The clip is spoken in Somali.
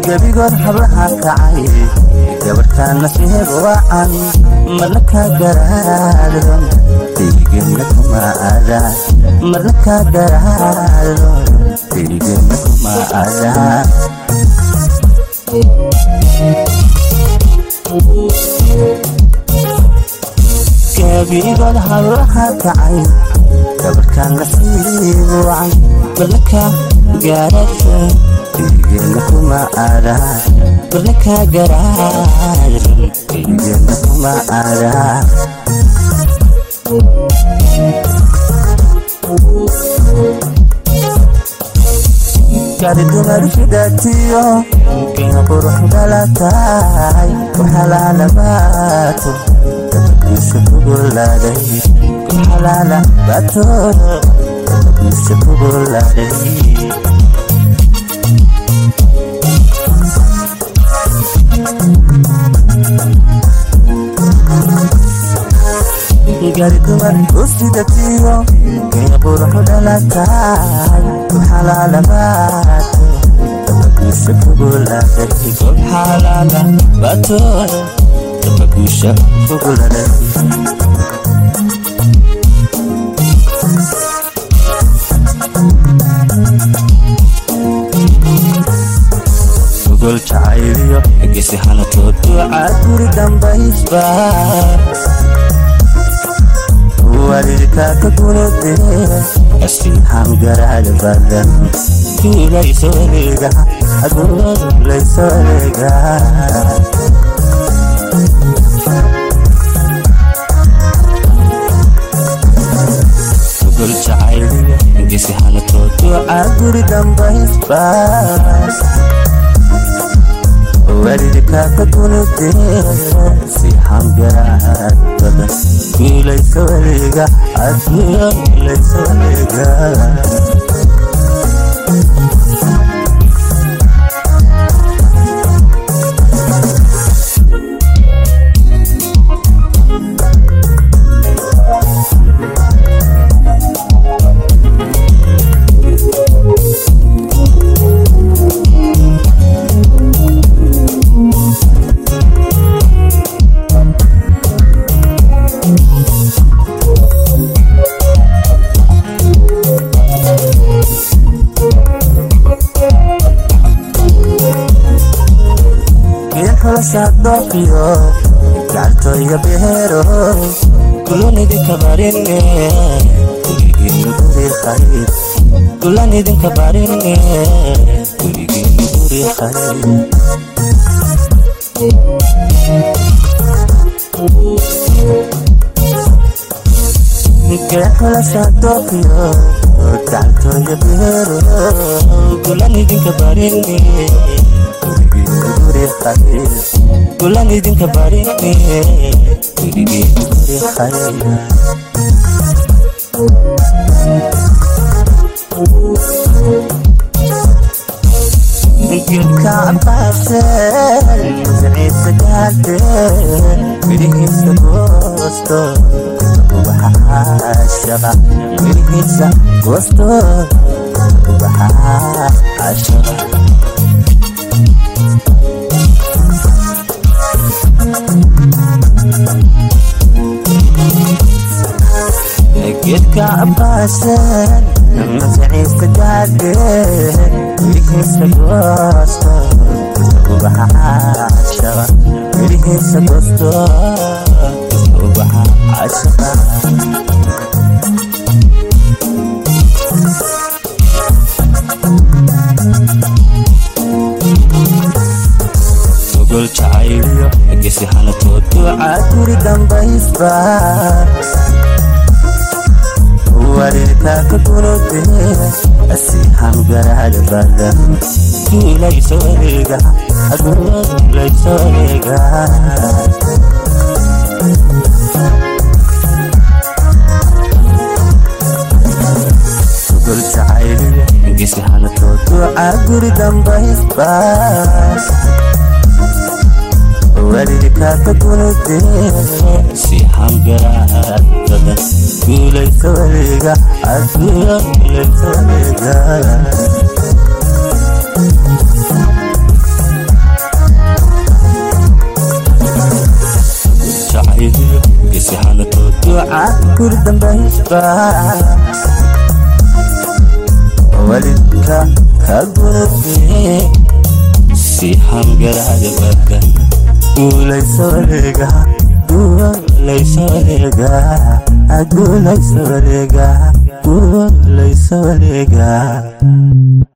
gebigood hablaha kacay gabarhkaan nasiib wacan marna kaa garaadon deygeenna kuma aadaan marna kaa garaadon deygeenna kuma aadaan gebigood hablaha kacay gabarhkaan nasiib wacan marna kaa garaadon deygeenna kuma aadaan marna kaa garaadon deygeenna kuma aadaan gaari dumarshidatiyo qiina qurux dhalataay kuxalaalabaato dabagiisa kugulaaday kuxalaalabaato dabagiisa kugulaaday gaari dumar usidatiyo qiina quruxu dhalataay kuxalaalabaato dabagiisa kugulaaday kuxalaalabaato dabagiisa kugulaaday gol jacayliyo gesi hanatood duucaa guri dambaysba walilkaa ka gunudee asiixaan garaad badan duulaysoleega aduulaysoleega gol jacayliyo gesi hanatood duucaa guri dambaysba walilkaa ka gunudee siixaan garaad badan duulaysoleega aduulaysoleega sadoqiyo gacaltoya beero kulanidinka barine gurigiinu guri khayr kulanidinka barine gurigiinu guri khayr geexla sadoqiyo gacaltoya beero kulanidinka barine gulan idinka barine gurigii guri khayr geedka cabaaseen siciisa gaadeen midhihiisa goosto ubaxa shaqa midhihiisa goosto ubaxa shaqa geedka cabaaseen masaciista gaadheen midhihiisa goosto ubaxa shaqa midhihiisa goosto ubaxa shaqa gol jacayliyo gesi hanatood duucaa guri dambaysba walilkaa ka gunudee asiixaan garaad badan duulaysoleega aduulaysoleega gol jacayliyo gesi hanatood duucaa guri dambaysba walilkaa ka gunudee siixaan garaad badan duulaysoleega aduulaysoleega duca guri dambaysba walidka ka gudubee si hangaraada bada guulayso wareega guulayso wareega guulayso wareega guulayso wareega